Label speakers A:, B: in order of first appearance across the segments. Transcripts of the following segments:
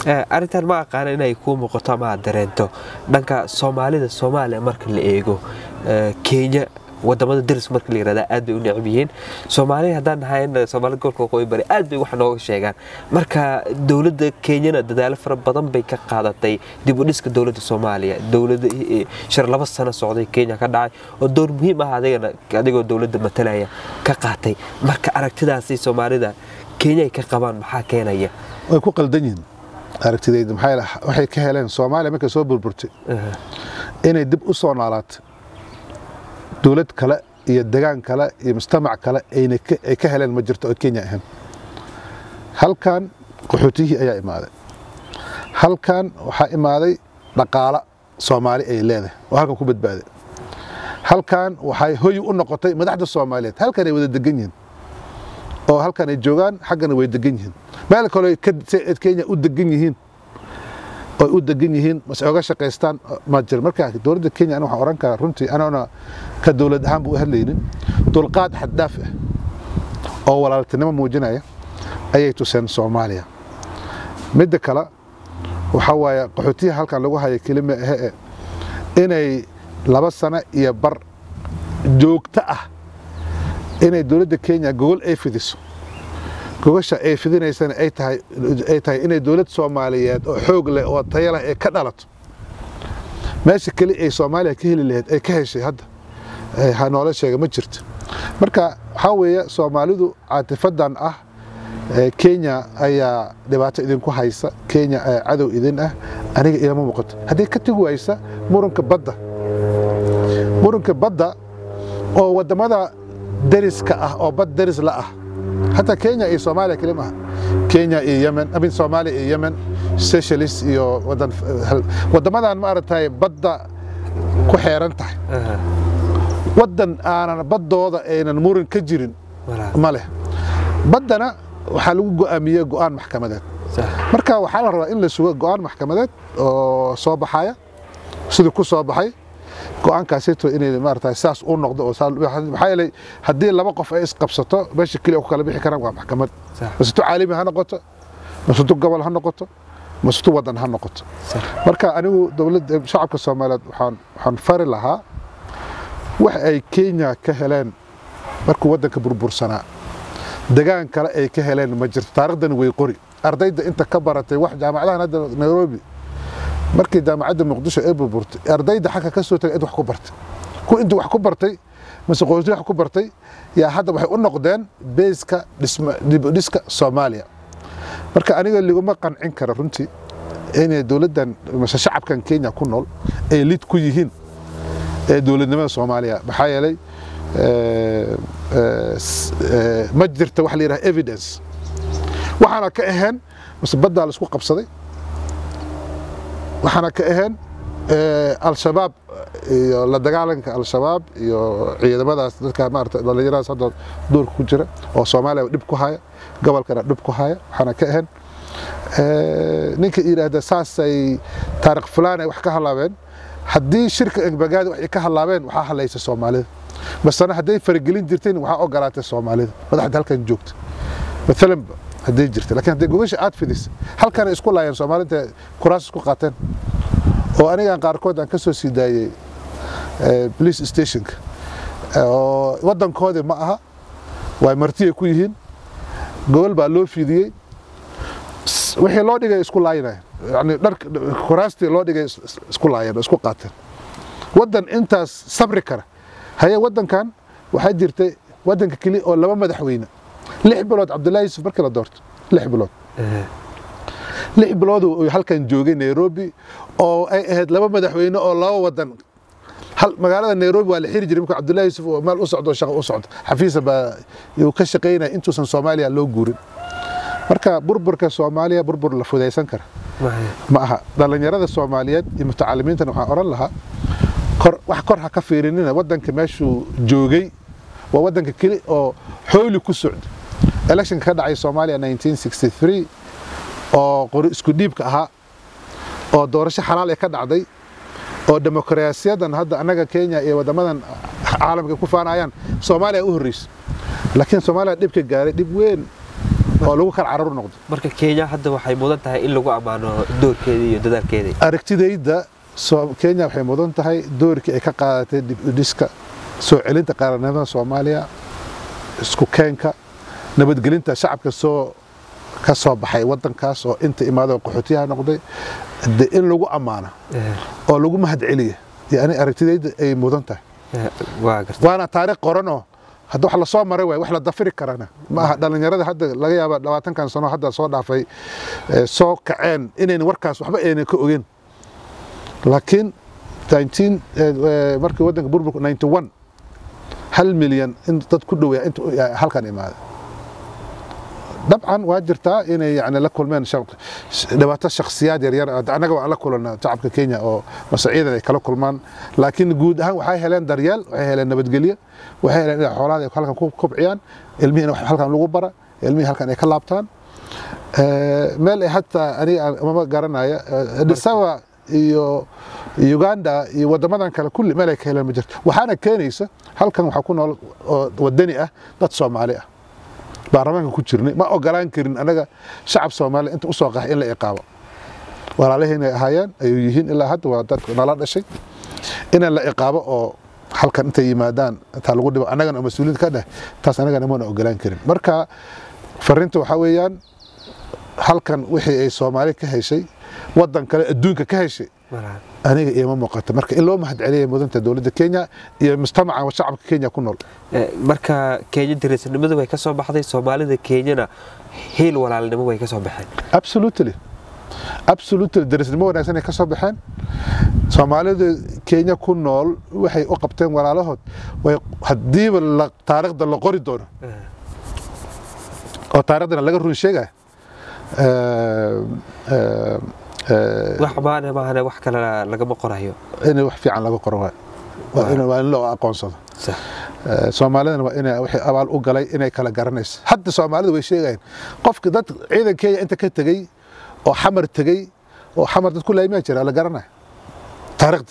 A: arrintan ma aqaana inay kuu muuqato ama aad dareento dhanka soomaalida soomaaliya marka la eego kenya wadamada daris marka la yirahda aad bay u necab yihiin soomaaliya haddaan nahayn soomaalida gobolka waqooyi bari aad bay wax nooga sheegaan marka dowladda kenyana dadaalo fara badan bay ka qaadatay dib u dhiska dowladda soomaaliya dowlada shar laba sano socday kenya ka dhacay oo door muhiim ah adigana adigoo dowladda matalaya ka qaatay marka aragtidaasi soomaalida kenya ay ka qabaan maxaa keenaya
B: way ku qaldan yihiin aragtidayda maxaa waxay ka heleen soomaaliya markay soo burburtay inay dib u soo noolaatay dowlad kale iyo degaan kale iyo mujtamac kale ay ka heleen ma jirto oo kenya ahayn halkan qaxootiyihii ayaa imaaday halkan waxaa imaaday dhaqaalo soomaali ay leedahay oo halkan ku badbaaday halkan waxay hoy u noqotay madaxda soomaaliyeed halkan ay wada degan yihiin oo halkan ay joogaan xaggana way degan yihiin meel kale kenya u degan yihiin oy u degan yihiin mase oga shaqaystaan ma jira marka dowladda kenya aniga waxaan oran karaa runtii anaguna ka dowlad ahaanba u hadlaynin dulqaad xaddaaf ah oo walaaltinimo muujinaya ayay tuseen soomaaliya midda kale waxaa waaye qaxootiyaha halkan lagu haya kelima ahe inay laba sano iyo bar joogto ah inay dowladda kenya gogol ay fidiso gogasha ay fidinaysana ay tahay ay tahay inay dowlad soomaaliyeed oo xoog leh oo tayo leh ay ka dhalato meesha keli ay soomaaliya ka heli lahayd ay ka heshay hadda ha noola sheega ma jirto marka waxaa weeye soomaalidu caatifadan ah kenya ayaa dhibaato idinku haysa kenya cadow idin ah aniga ilama muuqato haddii ka tegi waysa muranka badda muranka badda oo wadamada dariska ah oo bad daris la ah حتى كينيا iyo Soomaaliya kaliya maaha Kenya iyo Yemen amin Soomaaliya iyo Yemen Seychelles iyo wadan wadamadan ma aragtay badda ku xeeran tahay wadan aanan baddooda aynan muran ka jirin ma leh baddana waxaa lagu go'aamiyey go'aan maxkamadeed marka waxaa la rabaa in la sugo go'aan maxkamadeed oo soo baxaya sidii ku soo baxay go'aankaasito inay maarata saas u noqdo oo maxaa yeelay haddii laba qof ay isqabsato meesha keliya ku kala bixi karaan waa maxkamad masutu caalami ha noqoto masutu gobol ha noqoto masutu wadan ha noqoto marka anigu dowladda shacabka soomaaliyeed waxaan waxaan fari lahaa wax ay kenya ka heleen markuu waddanka burbursanaa degaan kale ay ka heleen ma jirto taariikhdani way qori ardayda inta ka baratay wax jaamacadahan hadda nairobi markii jaamacadda muqdisho ay burburtay ardayda xagga ka soo tagay id wax ku bartay ku intii wax ku bartay mase qoystii wax ku bartay yaa hadda waxay u noqdeen beeska dibudhiska soomaaliya marka aniga liguma qancin kara runtii inay dowladdan mase shacabkan kenya ku nool ay lid ku yihiin ee dowladnimada soomaaliya maxaa yeelay ma jirta wax la yidhaha evidence waxaana ka ahayn mase baddaa la isku qabsaday waxaana ka ahayn al-shabaab iyo la dagaalanka al-shabaab iyo ciidamadaas dadka maarata dhallinyaradaas hadda duurka ku jira oo soomaaliya dhib ku haya gobolkana dhib ku haya waxaana ka ahayn ninka yidhaahda saasay taariikh fulaan ay wax ka halaabeen haddii shirka engbagaadi wax ay ka halaabeen waxaa halaysa soomaalida basena hadday faragelin jirteen waxaa ogolaatay soomaalida madaxda halkan joogta maalan hadday jirta lakiin hadday gogasha aad fidisa halkan ay isku laayeen soomaalida kuraas isku qaateen oo anigan qaarkood aan ka soo sii daayey police stationka oo waddankoodii ma aha way martiyay ku yihiin gobol baa loo fidiyey wixii loo dhigay isku laayinayen yani dhar kuraastii loo dhigay isku laayeen oo isku qaateen waddan intaas sabri kara haye waddankan waxaa jirtay waddanka keliya oo laba madaxweyne lix bilood cabdullahi yusuf markii la doorto lix bilood lix bilood uu halkan joogay nairobi oo ay ahayd laba madaxweyne oo laba wadan magaalada nairobi waa la xiri jiray markuu cabdullahi yusuf oo meel u socdo shaqo u socdo xafiisa baa yuu ka shaqaynaya intuusan soomaaliya loo guurin marka burburka soomaaliya burbur la fudaysan kara ma aha dhallinyarada soomaaliyeed iyo mutacalimiintana waxaan oran lahaa kor wax kor ha ka fiirinina waddanka meeshuu joogay waa waddanka keli oo xooli ku socda electionka ka dhacay soomaaliya 1963 oo qori isku dhiibka ahaa oo doorasho xalaal ee ka dhacday oo demokrasiyadan hadda annaga kenya iyo waddamadan caalamka ku faanayaan soomaaliya u horreysay laakiin soomaaliya dhibka gaaray dhib weyn oo lagu kala caruur noqdo
A: marka kenya hadda waxay mudan tahay in lagu ammaano doorkeedii iyo dadaalkeedii
B: aragtidayda soo- kenya waxay mudan tahay doorkii ay ka qaadatay dib u dhiska soo celinta qaranimada soomaaliya isku keenka nabadgelinta shacabka soo ka soo baxay wadankaas oo inta imaado qaxootiyaha noqday de in lagu ammaano
A: Eh,
B: oo lagu mahadceliya yani aragtidayda ay mudan tahay
A: eh, waa garta
B: waana taariikh qoranoo hadda wax lasoo maray waay wax la dafiri karana ma aha dhallinyarada hadda laga yaaba labaatankan sano hadda soo dhaafay ee, soo kaceen inayna warkaas waxba ayna ka ogeyn laakiin 19 ee, ee, markii wadanka burburku 91 hal milyan in dad ku dhoweeya inta u- yaa halkan imaada dabcan waa jirtaa inay yani la kulmeen shaq- dhibaato shakhsiyaad yaryar ah. annaga waan la kulana shacabka kenya oo masaciidan ay kala kulmaan laakiin guud ahaan waxay heleen daryeel waxay heleen nabadgelyo waxay heleen inay xoolaha ay halkan ku kobciyaan ilmihii in wax halkan lagu bara ilmihii halkan ay ka laabtaan Eh, meel ay hataa aniga aan- mama garanaya eh, Addis Ababa iyo Uganda iyo wadamadan kale kulli meel ay ka heleen ma jirto waxaana keenaysa halkan waxaa ku nool oo wadani ah dad Soomaali ah baarlamaanka ku jirnay ma ogolaan karin anaga shacab Soomaali inta usoo qaxay in la iqaabo walaalahayna ahaayeen ayuu yihiin ilaa hadda waa dadka nala dhashay in la iqaabo oo halkan intay yimaadaan intaa lagu dhibo annagana oo mas-uuliyiinta ka dheh taas annagana mana ogolaan karin marka fariinta waxaa weeyaan halkan wixii ay Soomaali ka heshay wadan kale adduunka ka heshay
A: malaha
B: aniga iima muuqata marka in loo mahadceliyay mudanta dowladda Kenya iyo mujtamaca shacabka Kenya ku nool
A: Eh, marka kenya dariisnimadu way ka soo baxday soomaalida kenyana heel walaalnimo way ka soo baxeen
B: absolutely absolutely darisnimo wanaagsan ay ka soo baxeen soomaalida kenya ku nool waxay u qabteen walaalahood way hadiiba la taariikhda la qori doono
A: Eh,
B: oo taariikhdana laga run sheegaya
A: wax maana maahane wax kale lagama qorayo
B: in wax fiican laga qoro waay waa in waa in loo aqoonsado
A: sax
B: Eh, soomaalidana waa inay wixii abaal u galay inay kala garanayso hadda soomaalidu way sheegayaan qofka dad ciidan kenya inta ka tegey oo xamar tegey oo xamar dad ku laaymaa jira la garanaya taariikhda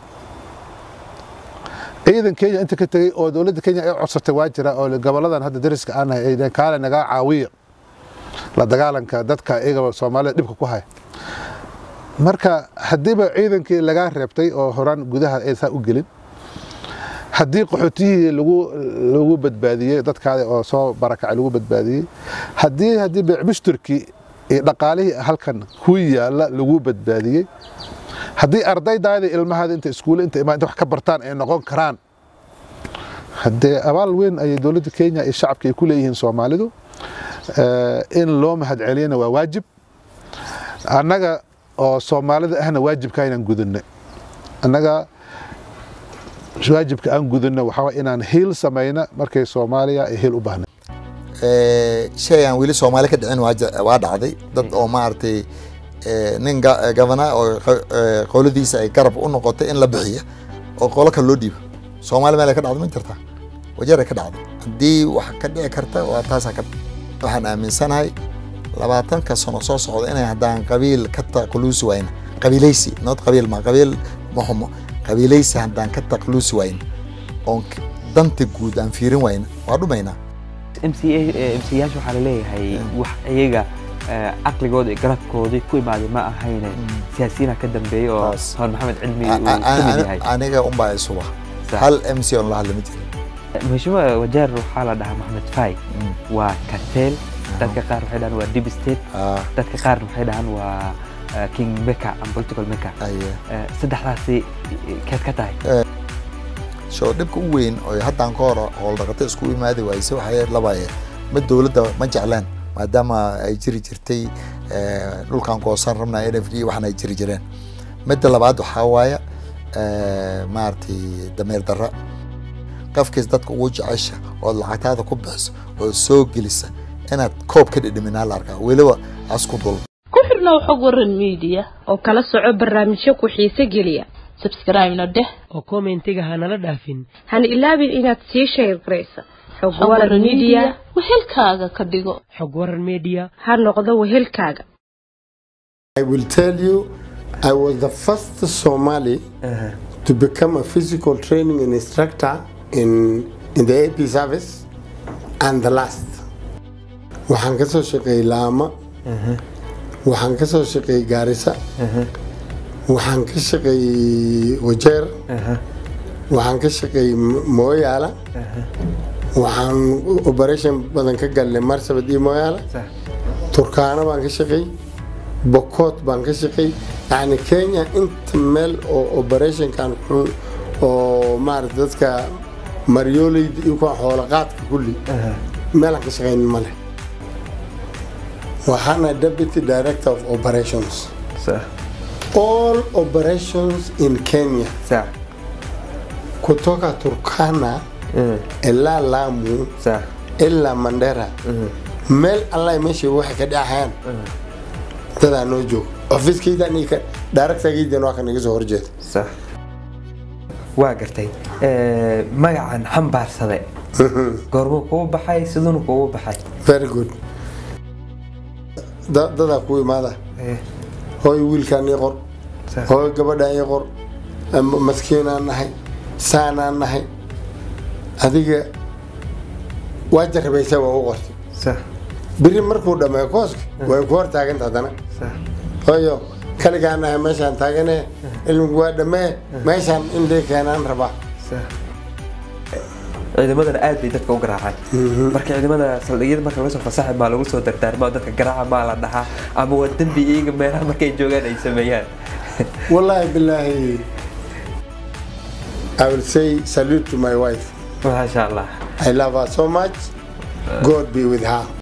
B: ciidan kenya inta ka tegey oo dowladda kenya ay codsatay waa jira oo goboladan hadda dariska aan nahay ay dhaheen kaale nagaa caawiya la dagaalanka dadka iyagaba soomaalida dhibka ku haya marka haddiiba ciidankii lagaa reebtay oo horaan gudaha aysan u gelin haddii qaxootiyihii lagu lagu badbaadiyey dadkaada oo soo barakacay lagu badbaadiyey haddii haddii beecmushtarkii iyo dhaqaalihii halkan ku yaala lagu badbaadiyey haddii ardaydaada ilmahaada inta iskuule inta imaan inta wax ka bartaan ay noqon karaan haddee abaal weyn ayay dowladda kenya iyo shacabka ay ku leeyihiin soomaalidu Eh, in loo mahadceliyana waa waajib annaga oo soomaalida ahna waajibka inaan gudunay annaga waajibka aan gudunno waxaa waye inaan hiil samayna markay soomaaliya ay hiil u baahnay
C: Eh, shay aan weli soomaali ka dhicin waa ja- waa dhacday dad oo maaragtay eh, nin ga- gabana oo qo- eh, qoladiisa ay garab u noqotay in la bixiya oo qolo kale loo dhiibo soomaali meel ay ka dhacdo ma jirtaa wajeeray ka dhacday haddii wax ka dhici karta waa taasaa ka waxaan aaminsanahay labaatanka sano soo socda inay haddaan qabiil ka taqluusi wayna qabiilaysi nood qabiil ma qabiil ma xumo qabiilaysi haddaan ka taqluusi wayna oon k- danta guud aan fiirin wayna waa dhumaynaa
D: mcayaasha waxaa laleeyahay wax iyaga eh, caqligooda iyo garabkoodii ku imaaday ma ahayne siyaasiyiina ka dambeeyey oo
C: Taas.
D: hor maxamed cilmi
C: A-
D: uu
C: a-
D: ka mid
C: a-
D: yahay
C: aniga unbaa isuba
D: Sax.
C: hal mc on la hadla ma jiro
D: mheshimiwa wajeer waxaa la dhahaa maxamed fay waa karteel dadka qaar waxay dhahaan waa deep state
C: Ah,
D: dadka qaarna waxay dhahaan waa eh, king maker and political maker
C: aye.
D: Eh, saddexdaasi eh, keed ka tahay
C: soo dhibka u weyn oo haddaan ka hor howldhaqato isku imaadi waayse waxay labaye ma dowladda ma jeclaan maadaama ay jiri jirtay eh, dhulkan goosan rabna n f d waxan ay jiri jireen midda labaad waxaa waaya eh, maaragtay dameer darra qafkiis dadka ugu jecesha ood lacagtaada ku bixiso oo soo gelisa inaad koob ka dhidhiminaa la arkaa weliba asku dul
E: ku xirnow xog waran media
F: oo kala soco barnaamijyo ku xiise geliya
E: subscribe-na dheh
G: oo kommentiga ha nala dhaafin
F: hana ilaabin inaad sii shayr garaysa xog
E: xog
F: waran media
E: wehelkaaga ka dhigo
G: xog waran media
F: ha noqdo wehelkaaga
H: I will tell you, I was the first Somali to become a physical training instructor in, in the AP service and the last. waxaan ka soo shaqeeyey laama waxaan ka soo shaqeeyey gaarisa waxaan ka shaqeeyey wajeer waxaan ka shaqeeyey Mo- mooyaala waxaan operation badan ka galnay marsabad iyo mooyaala
A: sax
H: turkaana baan ka shaqeey bokoot baan ka shaqeey yacni kenya inta meel oo operationkan xun oo maarata dadka maryoleyda iyo kuwa xoolaqaadka kulli meelaan ka shaqeynin ma leh waxaana deputy director of operations
A: sax
H: all operations in kenya
A: sax
H: kutoka turkana ilaa lamu
A: sax
H: ilaa mandera meel alla meesha waxay ka dhacayaan dadaa noo joogo ofiskaydan iyo daaragtagaydan waa kan iga soo horjeeda
A: sax waa gartay Eh, magacan xambaarsade goormuu kugu baxay siduuna kugu baxay
H: very good Da- dadaa ku imaada
A: Eh,
H: hooy wiilkaan ii qor
A: sax
H: hooy gabadhaan ii qor ama maskiinaan nahay saanaan nahay adiga waa jarabaysa waa u qortay
A: sax
H: biri markuu dhammeeyo kooska way ku hor taaganta haddana
A: sax
H: hooyo kaligaan nahay meeshaan taagane ilmigu waa dhammee meeshaan in lii keenaan rabaa
A: sax ciidamadana aad bay dadka u garaacaan marka ciidamada saldhigyada marka laga soo fasaxay maa lagu soo dardaarmaa dadka garaaca maa la dhahaa ama waa dembi iyaga meelaha markay joogaan ay sameeyaan
H: wallahi billahi I will say salute to my wife
A: maasha allah
H: I love her so much God be with her